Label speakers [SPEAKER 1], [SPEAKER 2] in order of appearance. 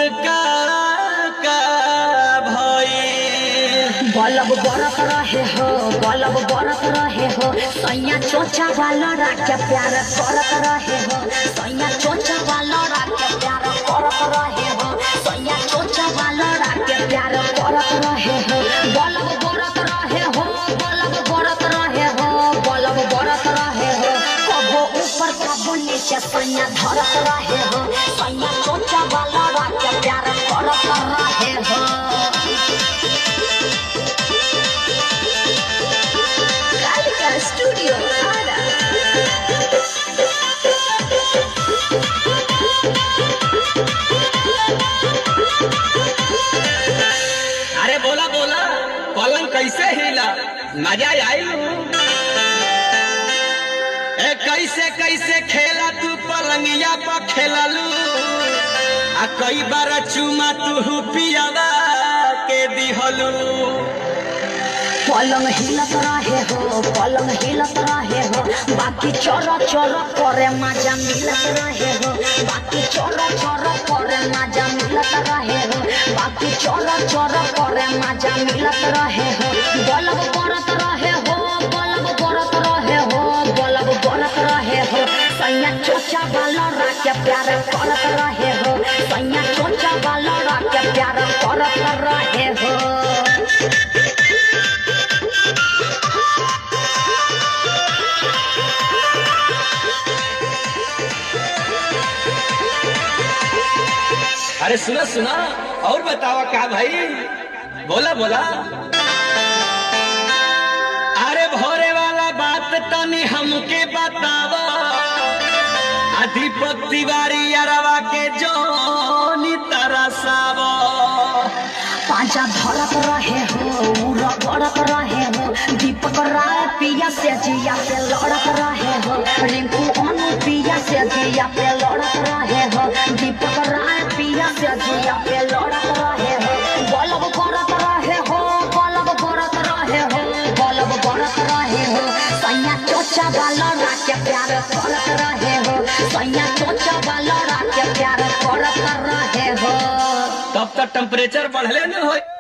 [SPEAKER 1] का का भई
[SPEAKER 2] बलब बरत रहे हो बलब बरत रहे हो सैया चोचा वाला राके प्यार करत रहे हो सैया चोचा वाला राके प्यार करत रहे हो सैया चोचा वाला राके प्यार करत रहे हो बलब बरत रहे हो बलब बरत रहे हो बलब बरत रहे हो कबो ऊपर कबो नीचे सैया धरत रहे हो सैया चोचा वाला राके प्यार करत रहे हो Gallica Studio Ara.
[SPEAKER 1] अरे बोला बोला पलंग कैसे हिला मजा आई ए कैसे कैसे खेला तू पलंगिया पर खेललू आ कई बार चुमा तू पियावा के दिहलू
[SPEAKER 2] पलंग हिलत रहे हो पलंग हिलत रहे हो बाकी चोर चोर करे मजा मिलत रहे हो बाकी चोर चोर करे मजा मिलत रहे हो बाकी चोर चोर करे मजा मिलत रहे हो बलब बरत रहे हो बलब बरत रहे हो बलब बरत रहे हो सैया चोचा वाला राके प्यार करत रहे हो सैया चोचा वाला राके प्यार करत रहे हो
[SPEAKER 1] अरे सुना सुना और बतावा का भाई बोला बोला अरे भोरे वाला बात तनी हमके बतावा आ दीपक तिवारी अरवा के जोनी तरसावा
[SPEAKER 2] पांचा धरत रहे हो उरा गड़त रहे हो दीपक राय पिया से जिया पे लड़त रहे हो रिंकू अनु पिया से जिया पे लड़त रहे हो दीपक राय पिया से जिया पे लड़त रहे हो बलब करत रहे हो बलब करत रहे हो बलब करत रहे हो सैया चोचा वाला राके प्यार करत रहे हो सैया चोचा वाला राके प्यार करत रहे हो
[SPEAKER 1] तब तक टेम्परेचर बढ़ले न हो